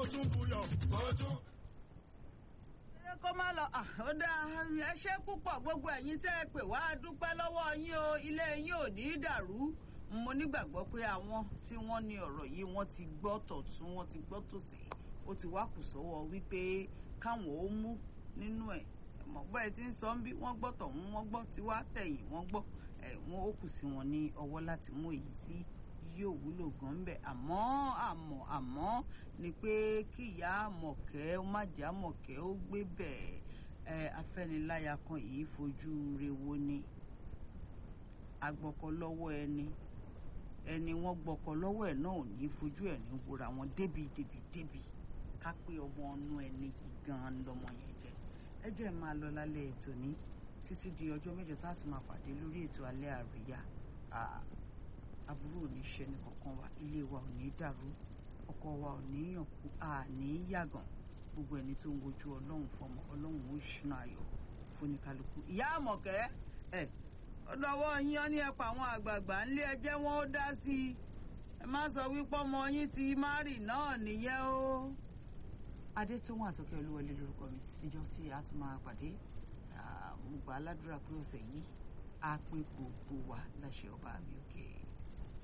tún buyọ̀ kó tún. ẹ kó má lọ ó dáa ẹ ṣé púpọ̀ gbogbo ẹ̀yin tẹ́ ẹ pè wá a dúpẹ́ lọ́wọ́ yín o ilé yín ò ní í dàrú mo nígbàgbọ́ pé àwọn tí wọ́n ní ọ̀rọ̀ yìí wọ́n ti gbọ́ tọ̀tún wọ́n ti gbọ́ tòsì ó ti wá kù sọ́wọ́ wípé káwọn ó mú nínú ẹ̀ mọ̀ bẹ́ẹ̀ tí ń sọ ń bí wọ́n gbọ́ tọ̀hún wọ́n gbọ́ tiwa tẹ̀yìn wọ́n gbọ́ ẹ̀ wọ́n ó kù sí wọn ní ọwọ́ láti mú èyí sí yóò wúlò gan bẹ àmọ́ àmọ́ àmọ́ ni pé kí ìyá àmọ̀kẹ́ ó má jẹ́ àmọ̀kẹ́ ó gbé bẹ́ẹ̀ ẹ afẹ́niláya kan yìí fojú rewo ni agbọ́kọ lọ́wọ́ ẹni ẹni wọ́n gbọ́kọ lọ́wọ́ ẹ̀ náà ò ní fojú ẹ̀ ní wòra wọn débi débi débi ká pé ọmọ ọnú ẹni yìí gan lọmọ yẹn jẹ ẹ jẹ́ máa lọ lálẹ́ ètò ní títí di ọjọ́ mẹ́jọ tá a tún máa pàdé lórí ètò alẹ́ àríyá aburú ò ní ṣe nìkankan wa ilé wa ò ní dàrú ọkọ wa ò ní yàn kú a ní yàgàn gbogbo ẹni tó ń wojú ọlọ́run fọmọ ọlọ́run ó ṣúná ayọ̀ fúnikálukú ìyá àmọ̀kẹ́ ẹ̀ ọ̀dọ̀wọ́ yín ọ́ ní ẹ̀pọ̀ àwọn àgbààgbà ńlé ẹjẹ́ wọn ó dá sí i ẹ má sọ wípé ọmọ yín ti márì náà nìyẹn o. adétúnwó àtọkẹ́ olúwọlé lórúkọ mi tíjọ́ tí a tún máa pàdé mo gbà á ládùúrà pé ọ̀sẹ̀ yìí á pé gbogbo wa láṣẹ ọba mi òkè.